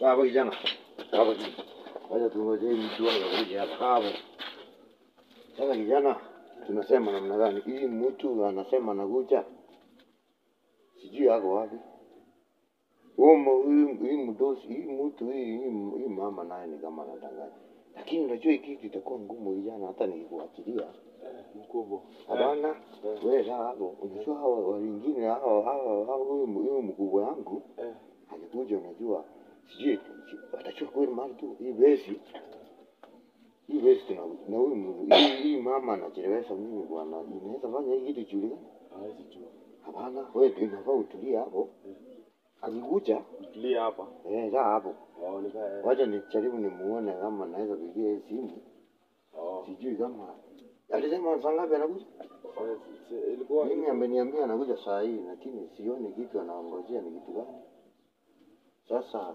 Hapa kijana. Hapa kijana. Wacha tungoje mtu anakuja hapa. Hapo. Sasa kijana, tunasema namna gani? Hii mtu anasema anakuja. Sijui yako wapi. Huyu hii mdosi, hii mtu hii hii hii mama naye ni kama anadanganya. Lakini unajua hiki kitu itakuwa ngumu kijana hata nikikuachilia. Mkubwa. Hapana, wewe la hapo. Unajua hawa wengine hawa hawa hawa huyu huyu mkubwa wangu Eh. alikuja, unajua sijui atachua kweli mali tu hii besi hii besi tuna na huyu mu- hii hii mama anachelewesha mimi bwana, inaweza fanya hii kitu ijulikane? Hawezi jua. Hapana, wewe tu inafaa utulie hapo. Akikuja Tulia hapa. eh, kaa hapo, Waoneka. wacha nijaribu nimuone kama naweza pigia hii simu, Oh. sijui kama alisema saa ngapi anakuja. Eh, si- Ilikuwa Mimi ameniambia anakuja saa hii, lakini sioni kitu anaongojea ni kitu gani. Sasa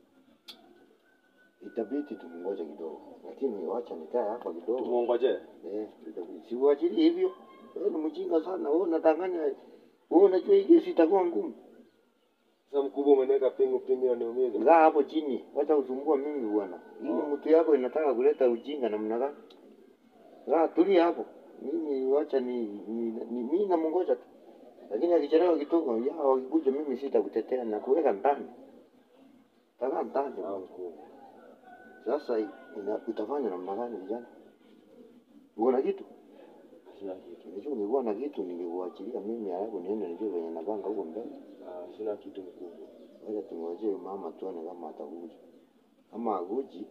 itabidi tumngoje kidogo, lakini wacha nikae hapa kidogo. tumuongoje. Eh, itabidi siuachili hivyo. Wewe ni mjinga sana, wewe unadanganya. Wewe unajua hii kesi itakuwa ngumu. Sasa mkubwa umeniweka pingu pingu inaniumiza. Kaa hapo chini, wacha usumbua mimi bwana. Hii mtu yako inataka kuleta ujinga namna gani? Kaa tulia hapo. Mimi wacha ni, ni, ni mimi namungoja tu. Lakini akichelewa kidogo, ya wakikuja mimi sitakutetea na kuweka ndani. Taka ndani. Ah, mkubwa. Sasa ina, utafanya namna gani vijana? Uko na kitu? Sina kitu. Unajua ungekuwa na kitu ningekuachilia mimi halafu niende nijue venye napanga huko mbele. Ah, sina kitu mkubwa. Wacha tungojee mama tuone kama atakuja. Kama hakuji,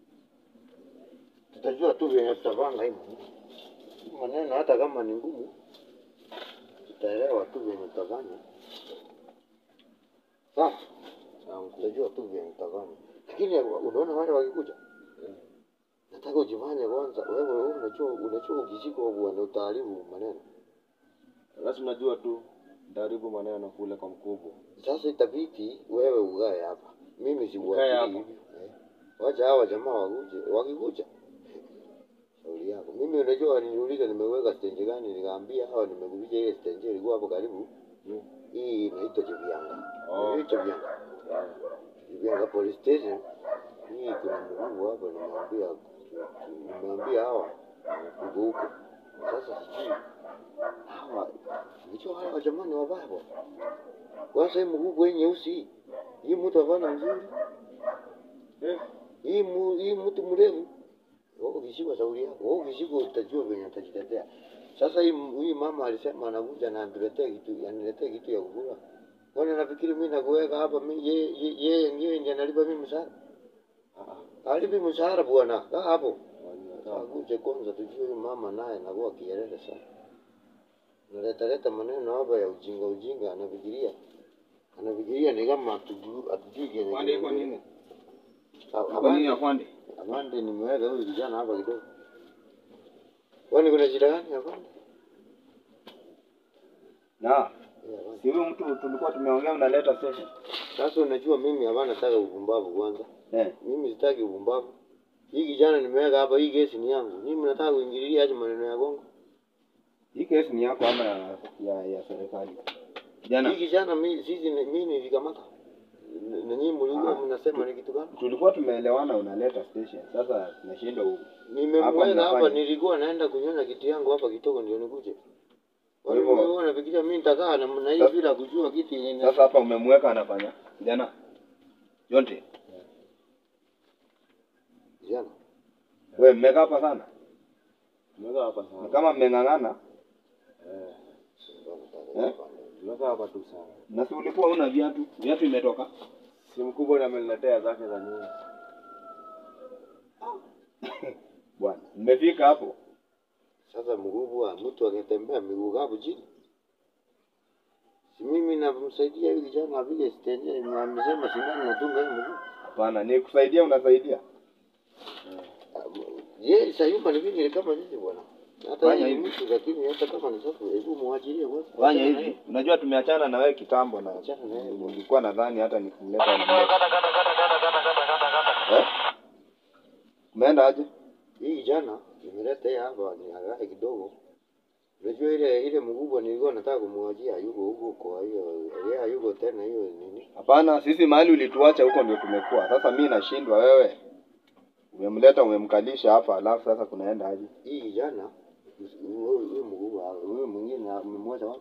tutajua tu venye tutapanga hii maneno. Hii maneno hata kama ni ngumu, tutaelewa tu venye tutafanya. Sawa, Ah, mkubwa. tutajua tu venye tutafanya. Lakini unaona wale wakikuja, Eh. nataka ujifanye kwanza. Wewe wewe unajua unajua ukishikwa bwana utaharibu maneno. Basi unajua tu ndaribu maneno kule kwa mkubwa. Sasa itabidi wewe ugae hapa. Mimi Ukae sibuachili hapa. hivyo. Eh. Wacha hawa jamaa wakuje, wakikuja. Shauri yako. Mimi unajua waliniuliza nimeweka stage gani, nikaambia hawa nimekuja ile stage ilikuwa hapo karibu. Mm. Hii inaitwa Chivyanga. Oh. Hii Chivyanga. Chivyanga police station. Hii kuna mkubwa hapa nimwambia nimwambia hawa uko huko. Sasa sijui hawa Unajua hawa jamani wabaya bwana. Kwanza hii mguu hii nyeusi hii. Hii mtu hapana mzuri. Eh. Hii mu, hii mtu mrefu. Wewe ukishikwa shauri yako. Wewe ukishikwa utajua venye utajitetea. Sasa hii hii mama alisema anakuja na aniletee kitu, aniletee kitu ya kukula. Kwani nafikiri mimi nakuweka hapa mimi yeye yeye yeye ndiye analipa mimi mshahara. Ah. Alipi mshahara bwana. Kaa hapo. ah. Akuje kwanza tujue huyu mama naye anakuwa kielele sana. Naleta leta maneno hapa ya ujinga ujinga, anafikiria anafikiria ni kama hatujui hatujui kenye Afande iko kinaendelea. nini? Ah, Iko nini Afande, afande? afande, nimeweka huyu kijana hapa kidogo. Kwani kuna shida gani afande? Na Eh, afande. si huyu mtu tulikuwa tumeongea unaleta session. Sasa unajua mimi hapana nataka upumbavu kwanza. Eh. Mimi sitaki upumbavu. Hii kijana nimeweka hapa, hii kesi ni yangu. Mimi nataka kuingililia aje maneno ya Kongo. Hii kesi ni yako ama ya ya, ya serikali? Jana Hii kijana mimi sisi mimi nilikamata. Na- Na nyinyi mlikuwa Ah. mnasema ni kitu gani? tulikuwa tumeelewana unaleta station. Sasa tunashindwa u- Nimemweka mnafanya. hapa, nilikuwa naenda kunyonya kiti yangu hapa kidogo ndio nikuje. Kwa Kwa hivyo- hivyo wewe unafikiria mimi nitakaa na na hii Sasa- bila kujua kiti yenye sasa hapa umemweka anafanya. Jana Jonte, jana. wewe mmeka hapa sana. Tumekaa hapa Ni sana. kama mmeng'ang'ana Eh. Eh? Tumekaa hapa tu sana. na si ulikuwa una viatu. Viatu imetoka. Si mkubwa ndiye ameniletea zake za nyumba. Bwana, mmefika hapo. Sasa mkubwa mtu akitembea miguu kavu chini. Si mimi namsaidia huyu kijana vile sitenje na amesema sindano natunga hiyo mguu. Hapana, ni kusaidia unasaidia. Je, sayumba ni vile kama nini bwana? Hata Fanya hii hivi. mtu lakini hata kama ni sasa hebu muachilie kwanza. Fanya hivi. Unajua tumeachana na wewe kitambo na Achana na yeye bwana. nilikuwa nadhani hata nikumleta nimleta. Eh? Umeenda aje? Hii kijana nimeleta yeye hapa ni haraka kidogo. Unajua ile ile mkubwa nilikuwa nataka kumwachia yuko huko kwa hiyo yeye yuko tena hiyo nini? Hapana, sisi mahali ulituacha huko ndio tumekuwa. Sasa mi nashindwa wewe. Umemleta umemkalisha hapa alafu sasa kunaenda aje? Hii kijana huyu huyu mkubwa huyu mwingine amemwacha wapi?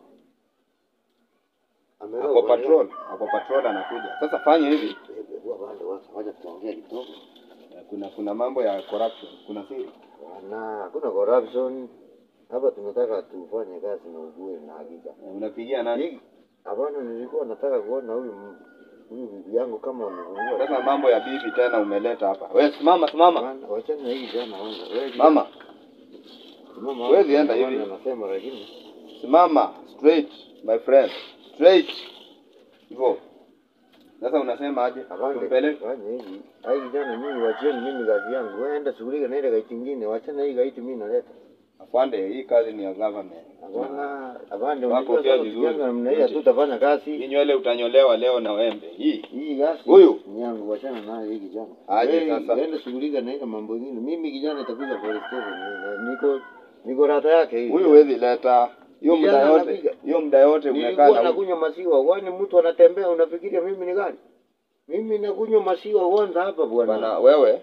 Ameroa Ako bwana. patrol, ako patrol anakuja. Sasa fanya hivi. Eh, Kwa bande wacha wacha tuongee kidogo. Eh, Kuna kuna mambo ya corruption, kuna siri. Na hakuna corruption. Hapa tunataka tufanye kazi na ukweli na hakika. Eh, Unapigia nani? Hii hapana, nilikuwa nataka kuona huyu m- huyu bibi yangu kama amefungua. Sasa mambo ya bibi tena umeleta hapa. Wewe simama simama. Bwana, Wachana na hii jana kwanza. Wewe Mama, Simama Huwezi hapo, enda bwana hivi. Anasema lakini simama straight my friend. Straight. Hivyo. Sasa unasema aje? Apande, Tumpeleke. fanya hivi. Hai kijana mimi wachieni mimi kazi yangu. Wewe enda shughulika na ile gaiti nyingine. Wachana hii gaiti mimi naleta. Afande, hii kazi ni ya government. Hapana, apande Wako unajua pia sasa vizuri. kijana namna hii tutafanya Hii kazi. nywele utanyolewa leo na wembe. Hii. Hii kazi Huyu? ni yangu, wachana nayo hii kijana. Aje Wewe, sasa. Enda shughulika na ile mambo mengine. Mimi kijana nitapiga police station. Niko niko rata yake hii. Huyu huwezi leta. Hiyo muda Kijana yote. anapiga. Hiyo muda yote umekaa Nilikuwa na huyu. nakunywa maziwa, kwani mtu anatembea unafikiria mimi ni gani? Mimi nakunywa maziwa kwanza hapa bwana. Bwana wewe.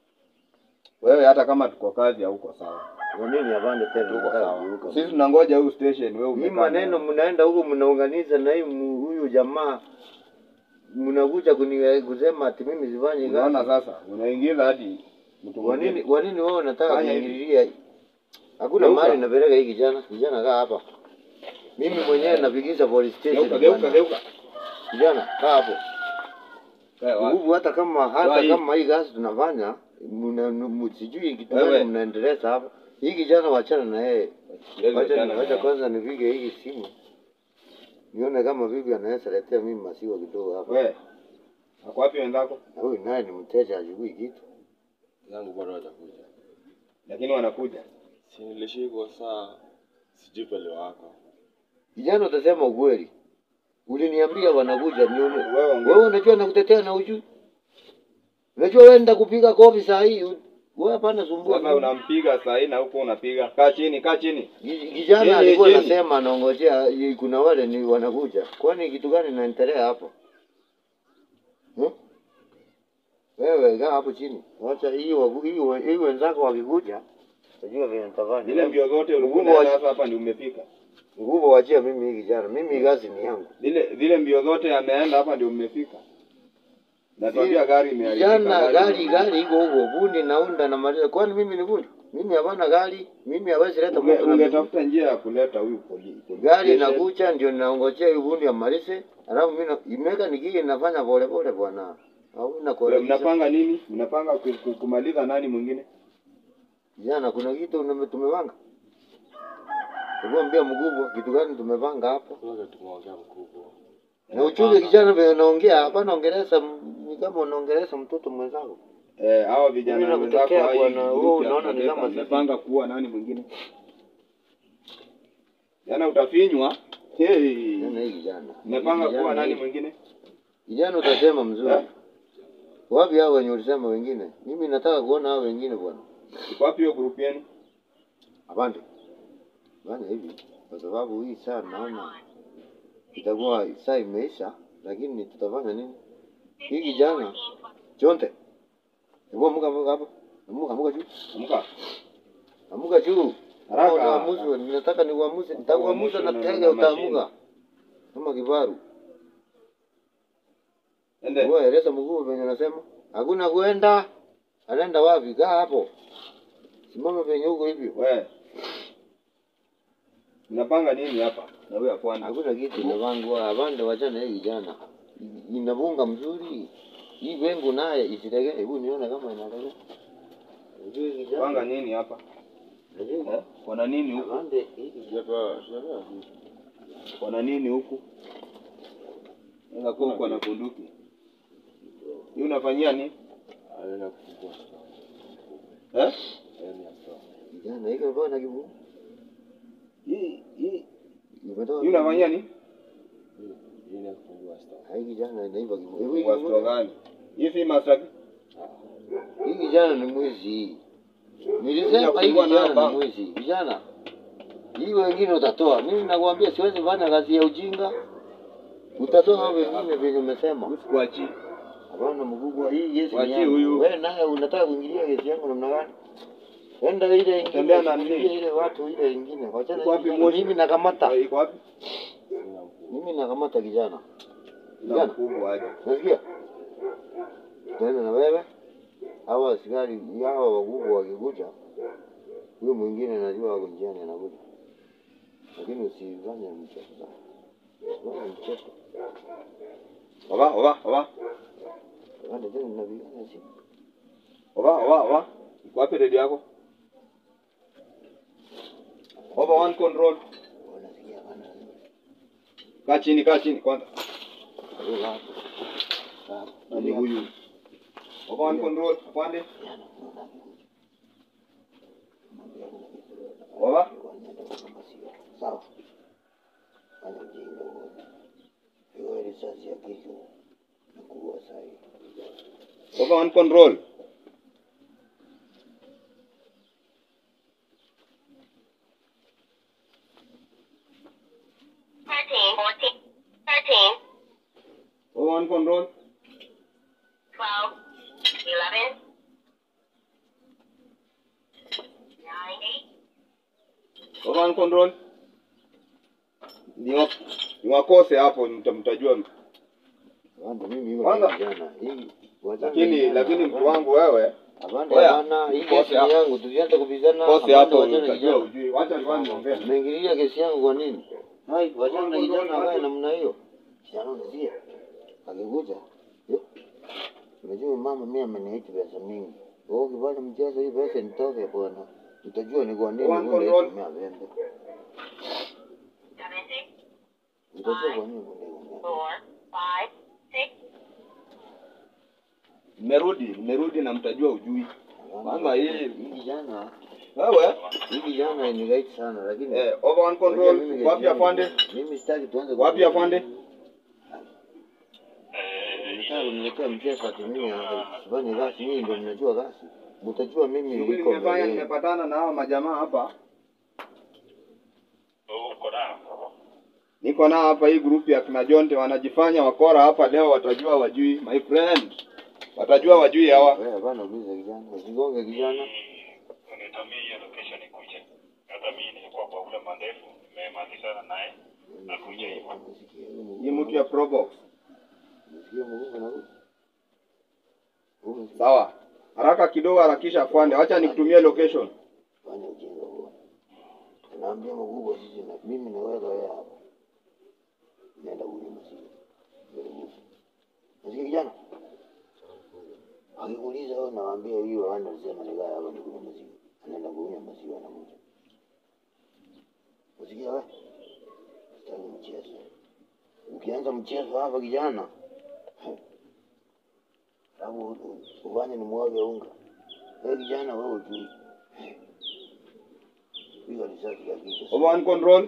Wewe hata kama tuko kazi hauko sawa. Kwa nini apande tena? Tuko Nataka sawa. kuruka. Sisi tunangoja huyu station wewe Hii umekaa. maneno mnaenda huko mnaunganisha na hii mu- huyu jamaa mnakuja kuni kusema ati mimi sifanye Unaona kazi. sasa unaingiza hadi mtu Kwa nini mwingine. kwa nini wewe unataka Fanya hivi. kuingililia? Hakuna Geuka. mahali napeleka hii kijana. Kijana kaa hapa. Mimi mwenyewe napigisha police station. Geuka geuka bwana. geuka. Kijana kaa hapo. Eh, wa- nguvu hata kama Toa hata hii. kama hii kazi tunafanya mna- mu- sijui kitu Wewe. gani mnaendeleza hapa. Hii kijana wachana na yeye. Siwezi Wacha achana na wacha yeye. kwanza nipige hii simu. Nione kama bibi anaweza letea mimi maziwa kidogo hapa. Wewe. Ako wapi wenzako? Na huyu naye ni mteja ajui kitu. yangu bado hajakuja. Lakini wanakuja. Si nilishikwa saa sijui pale wako. Kijana utasema ukweli. Uliniambia wanakuja nione. Wewe ongea. Wewe unajua nakutetea na ujui. Unajua wewe nenda kupiga kofi saa hii. Wewe hapana sumbua. Sasa unampiga saa hii na huko unapiga. Kaa chini, kaa chini. Ki- Kijana Chini, alikuwa chini. anasema anaongojea i- kuna wale ni wanakuja. Kwani kitu gani inaendelea hapo? Hmm? Wewe kaa hapo chini. Wacha hii wagu- hii we- hii wenzako wakikuja. Unajua vile nitafanya. Zile mbio zote ulikuwa Nguvu wa- unaenda sasa hapa ndio umefika. Nguvu wachia mimi hii kijana. Mimi kazi ni yangu. Zile zile mbio zote ameenda hapa ndio umefika. Natuambia gari imeharibika. Kijana gari imeharibika. gari iko huko. Bundi naunda na maliza. Kwani mimi ni bundi? Mimi hapana gari. Mimi hawezi leta Unge- mtu na miguu. Ungetafuta njia ya kuleta huyu poli. police Gari station. inakuja ndio naongojea hiyo bundi amalize. Alafu mimi na- imeka nikije nafanya pole pole bwana. Hauna Wewe kurekebisha. Mnapanga nini? Mnapanga ku- ku- kumaliza nani mwingine? Jana kuna kitu ume- tumepanga. Tukwambia mkubwa kitu gani tumepanga hapo. Kwanza tumeongea mkubwa. Na uchunge kijana vile naongea hapa naongeleza m- ni kama unaongeleza mtoto mwenzako. Eh, hao vijana Mimi wenzako nakutokea hao hii bwana, group wewe ya unaona ni Profesa, kama sisi. mmepanga kuwa nani mwingine? Jana utafinywa. Hey. Jana hii kijana. Mmepanga Kijana kuwa nani hii- mwingine? Kijana utasema mzuri. Eh? Wapi hao wenye ulisema wengine? Mimi nataka kuona hao wengine bwana. Iko wapi hiyo group yenu? Apande. Bwana hivi kwa sababu hii saa naona itakuwa saa imeisha lakini tutafanya nini? Hii kijana Chonte. Hebu amuka amuka hapa. Amuka amuka juu. Amka. Amuka juu. Haraka. Unaamuzi, ninataka niuamuze, nitakuamuza na Utaamshwa na- tege na utaamuka. Kama kifaru. Ende. Wewe eleza mkuu venye unasema. Hakuna kuenda. Anaenda wapi? Kaa hapo. Simama venye huko hivyo. We. Mnapanga nini hapa? Na huyo afwana. Hakuna kitu inavangwa. Avande wachana hii kijana. Inavunga mzuri. Hii wengu naye isilegee. Hebu niona kama inalegea. Unajua hii kijana. Panga nini hapa? Unajua? Eh? Kuna nini huku? Avande hii Sijapa sijapa. Kuna nini huku? Naweza kuwa uko na bunduki. Hii unafanyia nini? Alienda kufungua store. Eh? Yaani ya store. kijana hiki ambayo na kibu. Hii hii Imetoka. hii unafanyia nini? Hii hii ni ya kufungua store. Hii kijana inaiba kibu. Hebu hii Kwa kibu- store gani? Hii si masaki. Hii kijana ni mwizi. Nilisema hii Kufungua nayo kijana ni bank. mwizi. Kijana, Hii wengine utatoa. Mimi nakwambia siwezi fanya kazi ya ujinga. Utatoa wengine vile umesema. Sikuachi. Hapana mkubwa, hii kesi ni Wachie yangu. huyu. Wewe naye unataka kuingilia kesi yangu namna gani? Enda ile ingine, Tembea na usiingilie nini? ile watu ile ingine. Wachana Iko wapi kijana. moshi? Mimi nakamata. Iko wapi? Mimi nakamata kijana. Na Kijana. mkubwa aje. Unasikia? Tena na wewe hawa askari hawa wakubwa wakikuja, huyo mwingine najua wako njiani anakuja, lakini usifanye mchezo sana, usifanye mchezo. Oba, oba, oba. Wale tena mnapigana chini. Oba, oba, oba. Iko wapi redio yako? Over one control. Wanasikia bana. Kaa chini, kaa chini kwanza. Huyo hapo. Hapo. Nani huyu? Over one control. Afande. Oba. Sawa. Fanya ujinga huo. Hiyo risasi ya kichwa nakuua sahi. Over one control. Thirteen, fourteen, thirteen, Over one control. twelve, eleven, nine, eight, Over one control. Ni wa- ni wakose hapo mta- mtajua. Wanda mimi hiyo Kwanza- kijana. Hii wachana Lakini kijana. lakini mtu wangu wewe Hapana, Oya, hapana, hii kose kesi ni hapo. yangu, tusianze kupigana. kose hapana, hapo wachana utajua kijana. ujui. Wacha kwanza niongee. Umeingililia kesi yangu kwa nini? Hai, wachana na kijana akae namna hiyo. Kijana unasikia? Akikuja, yo. Unajua mama mimi ameniacha pesa mingi. Wewe ukifanya mchezo hii pesa nitoke bwana. Utajua ni kwa nini One wewe control. unaitumia vembe. seven, six, Utajua kwa nini unaitumia. four, five, six, Nimerudi, nimerudi na mtajua ujui. Kwanza hii Hii kijana, wewe hii kijana ni right sana lakini eh, over one control. Unajua mimi Wapi kesi yangu- afande? Mimi sitaki tuanze Wapi afande? Nataka kuniletea mchezo ati mimi sifanye kazi, mimi ndio ninajua kazi. Mtajua mimi Shughuli niko nimefanya, mbele. nimepatana na hawa majamaa hapa. Niko nao hapa hii group ya kina Jonte wanajifanya wakora hapa leo watajua wajui. My friend. Watajua wajui hawa. Wewe hapana, uliza kijana, usigonge kijana. unitumie hiyo location ikuje. Hata mimi nilikuwa kwa ule mandefu, nimemalizana naye nakuja hivyo. Umesikia huyo mguu? Hii mtu ya Probox. Umesikia mguu anakuja? Umesikia? Sawa. Haraka kidogo harakisha afande. Wacha nikutumie location. Fanya ujinga huo. Naambia mkubwa sisi na mimi naweka wewe hapa. Nenda kunywa maziwa. Ndio nguvu. Unasikia kijana? Akikuuliza wewe nawaambia hiyo ana sema nikaa hapa nikunywa maziwa. Anaenda kunywa maziwa anakuja. Unasikia wewe? Sitaki mchezo. Ukianza mchezo hapa kijana. Alafu ufanye ni mwage unga. Wewe kijana wewe ujui. Piga risasi ya kichwa. Over one control.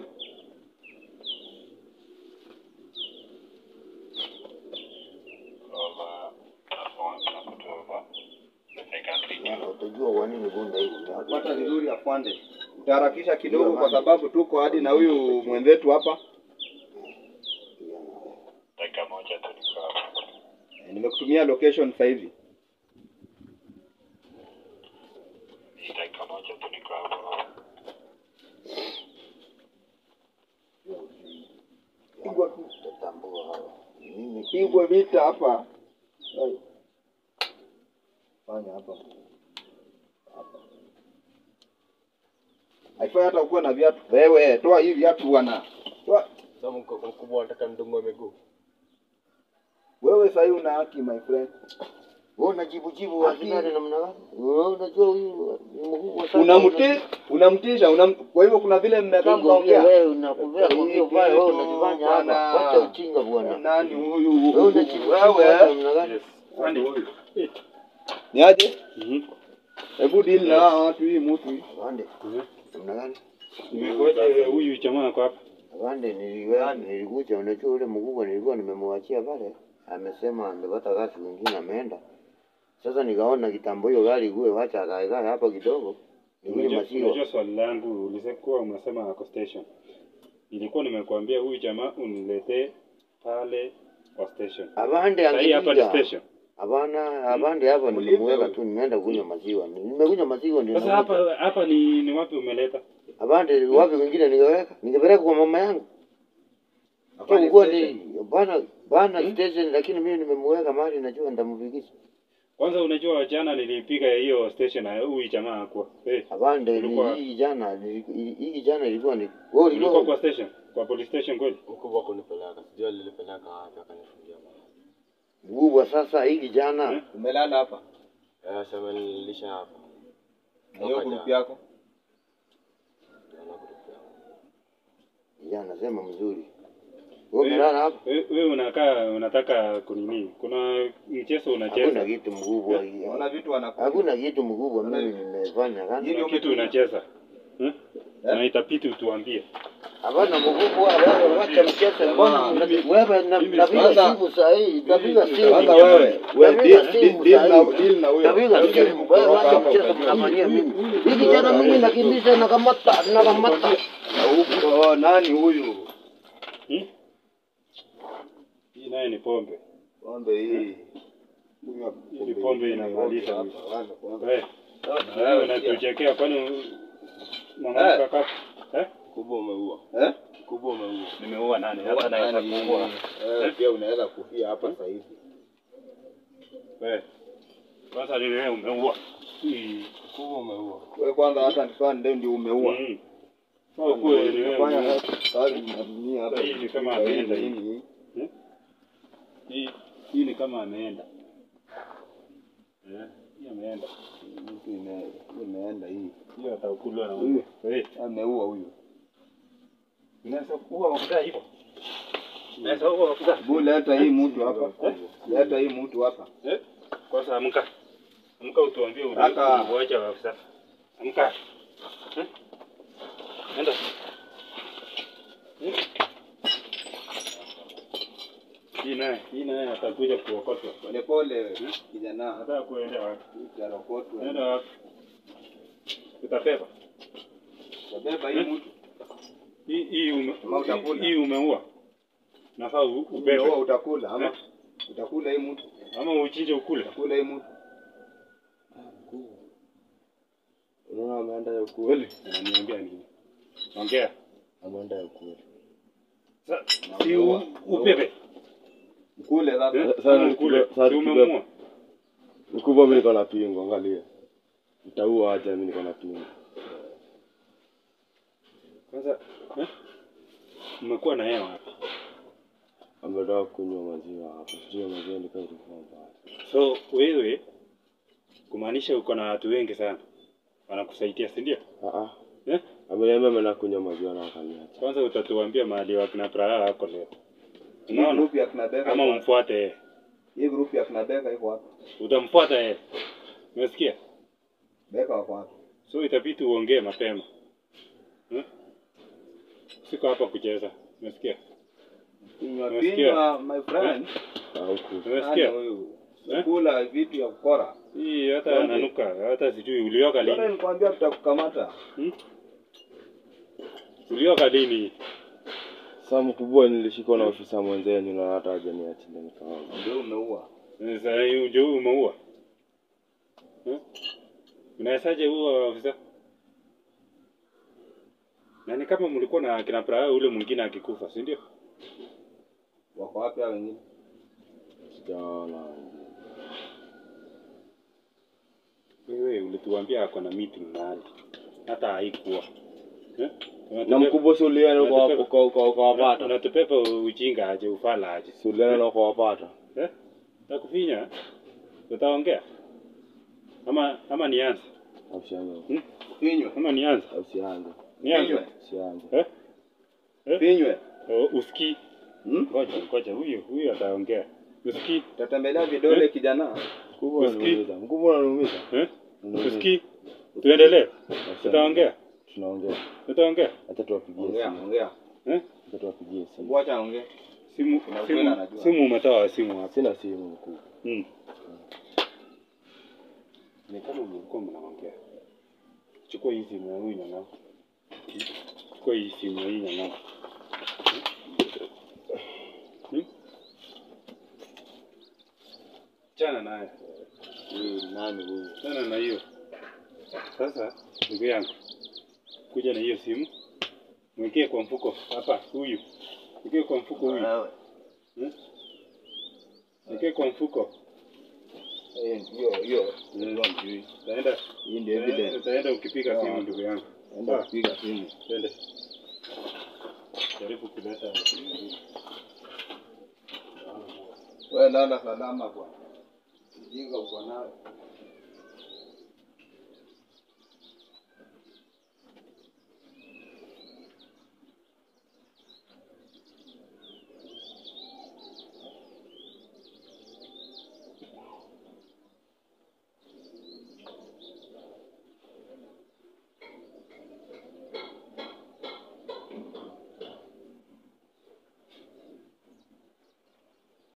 Over platform na kutoka the second region. Na utajua kwa nini bunda hii Pata vizuri afande. Utaharakisha kidogo kwa sababu tuko hadi na huyu mwenzetu hapa. Dakika moja tu niko hapa. Eh, Nimekutumia location sasa hivi. Ni dakika moja tu niko hapa. Pigwa tu. Tatambua hawa. Mimi Pigwe vita hapa. Ai. Fanya hapa. Hapa. Haifai hata ukuwe na viatu. Wewe toa hii viatu bwana. Toa. Sasa mko mkubwa anataka ndongo miguu. Wewe sasa una haki my friend. wewe unajibu jibu wasikari namna gani? Wewe unajua huyu ni mkubwa sana. Unamti unamtisha unam... kwa hivyo kuna vile mmekaa Kikwambia mkaongea. wewe unakuvea kwa hiyo baya wewe Kitu unajifanya bwana. hapa. Wacha uchinga bwana. Nani huyu? Wewe unajibu jibu Wewe. namna gani? Ni aje? Hebu deal na hawa watu hii mtu hii. Wande. Namna gani? Ngoja huyu jamaa ako hapa. Wande niliwe nilikuja unajua ule mkubwa nilikuwa nimemwachia pale. Amesema amepata kazi nyingine ameenda. Sasa nikaona kitambo hiyo gari kuwe wacha akae kae hapa kidogo. nikunywe Unajua maziwa. unajua swali langu ulisekuwa unasema ako station. Nilikuwa nimekuambia huyu jamaa uniletee pale kwa station. Avande Sasa hii hapa ni angepiga. station. Hapana, avande hapa nimemweka tu, nimeenda kunywa maziwa. Nimekunywa maziwa ndio. Sasa hapa hapa ni ni wapi umeleta? Avande wapi wengine ningeweka? Ningepeleka kwa mama yangu. Hapa ni Kwa station. ni bana bana station lakini mimi nimemweka mahali najua nitamfikisha. Kwanza unajua jana nilipiga hiyo station na huyu jamaa hakuwa. Eh, Avande Ulikuwa- ni hii jana hii jana ilikuwa ni wewe ulikuwa ulikuwa kwa station, kwa police station kweli? Mkubwa kunipeleka, sijui alilipeleka wapi akanifungia mahali. kubwa sasa hii jana. Eh? Umelala hapa Eh, sema nilisha hapa. na hiyo grupu yako. Naona grupu yangu. Jana sema mzuri. Wewe umelala hapa? Wewe wewe unakaa unataka kunini? Kuna mchezo Hakuna unacheza. kitu mkubwa. Unaona vitu wanakuja. Hakuna kitu mkubwa mimi nimefanya Hili kana. Kuna kitu unacheza. Eh? Na itapiti utuambie. Hapana mkubwa wewe wacha mchezo mbona una- wewe na- mimi napiga sasa- simu saa hii, napiga simu. Sasa wewe, wewe Napiga deal- simu deal saa na hii. deal na huyo. Napiga Wewe simu. jaribu Wewe kutoka wacha hapa mchezo ukajua. mnafanyia mimi. Hii kijana mimi nakimbiza nakamata nakamata. Na huko oh, nani huyu? Hmm? Hii naye ni pombe. Pombe hii. Kunywa Hii pombe inamaliza hapa, mtu. wala pombe. Wewe Sasa wewe wewe pia. unatuchekea kwani mama Eh. kaka? Eh? Kubwa umeua. Eh? Kubwa umeua. Nimeua nani? Huwa Hata naweza nani? kuua. Eh, pia unaweza kufia hapa sasa hivi. Wewe. Sasa ni wewe umeua. Hii. Kubwa umeua. Wewe kwanza hata nikaa ndio ndio umeua. Mm. Sasa kuwe ni wewe. Fanya umeua. kazi na dunia hapa. Hii ni kama ameenda hii. Hii. Hii hii ni kama ameenda. Eh, hii ameenda. Mtu ime- imeenda hii. Hiyo atakulwa na Huyu. huyu. Eh, Ameua huyu. unaweza kuua mafuta hivyo. Unaweza kuua mafuta. Bu leta hii mtu hapa. Leta hii mtu hapa. Eh? Kwanza amka. Amka utuambie Kaka. ulivyoacha mafuta. Amka. Eh? Enda. Eh? Hii naye, hii naye atakuja kuokotwa. Pole pole kijana. Nataka kuenda wapi? Utarokotwa. Nenda wapi? Utapepa. Utabeba hii mtu. Hii hii ume, Ama utakula? hii umeua. Nafaa u- ubebe. Umeoa utakula ama Eh? utakula hii mtu. Ama uchinje ukule. Utakula hii mtu. Unaona ameenda ya ukweli. Unaniambia nini? Ongea. Ameenda ya ukweli. Sa- Si u- ubebe. Mkule sasa. Eh? Sasa Ama ukule. tukibe- sasa Si tukibe- umemuua. Mkubwa mimi niko na pingo, angalia. Nitaua aje mimi niko na pingo. Kwanza eh? Umekuwa na yeye wapi? Ametoka kunywa maziwa hapa. Sijui maziwa ilikuwa ilikuwa mbaya. So wewe kumaanisha uko na watu wengi sana wanakusaidia, si ndio? Ah ah. Eh? Ameniambia ameenda kunywa maziwa na akaniacha. Kwanza utatuambia mahali wakina Praha wako leo, Hii unaona? group ya kina Beka. Ama iko wapi? umfuate yeye, Hii group ya kina Beka iko wapi? utamfuata yeye, umesikia? Beka wako wapi? So itabidi uongee mapema eh? Siko hapa kucheza, umesikia? Kunywa Umesikia? pinywa my friend. Ah huku. Umesikia? Nani huyu? Eh? Kula vitu ya kukora. Hii hata Tuambie. ananuka, hata sijui ulioka Bwana lini? nilikwambia tutakukamata. Hmm? Ulioka lini? Sasa mkubwa nilishikwa na ofisa mwenzenyu na hata hajaniachilia nikaona. Ndio umeua. Sasa hii ndio umeua. Eh? Unawezaje huo ofisa? Na ni kama mlikuwa na kina Praha ule mwingine akikufa, si ndio? Wako wapi hao wengine? Sijaona. Wewe ulituambia ako na meeting mahali. Hata haikuwa. Eh? Na Unatupepa- mkubwa si ulienda Unatupepa- uka- uka- uka- ukawapata. Unatupepa ujinga aje ufala aje. Si ulienda na ukawapata. Eh? Takufinya. Utaongea? Ama ama nianze? Usianze. Hmm? Pinywe. Ama nianze? Usianze. Nianze. Pinywe. Usianze. Eh? Eh? Pinywe. Oh, usikii. Hmm? Ngoja, ngoja, huyu huyu ataongea. Usikii? Tatembelea vidole kijana. Mkubwa Usikii? unaniumiza. Mkubwa unaniumiza. Eh? Unaniumiza. Usikii? Tuendelee. Usianze. Tutaongea. Tunaongea. Tutaongea. Acha tuwapigie Ongea, simu. ongea. Eh? Acha tuwapigie simu. Ngoja ongea. Simu Kuna ukweli simu, anajua. simu umetoa simu hapa. Sina simu mkubwa. Mm. Ni kama mlikuwa mnaongea. chukua hii simu ya huyu nyang'au. Chukua hii simu ya hii nyang'au. Hmm? Chana naye. Huyu nani huyu? Chana na hiyo. Sasa ndugu yangu, kuja na hiyo simu, mwekee kwa mfuko hapa, huyu mwekee kwa mfuko huyu, Wewe. Hmm? mwekee kwa mfuko. Eh, hiyo hiyo. Mm. Ndio mjui. Utaenda Hii ndio utaenda- evidence. utaenda ukipiga Sawa. simu, ndugu yangu. Enda Sawa. kupiga simu. Twende. Jaribu kuleta Wewe lala salama kwa. Jinga uko nayo.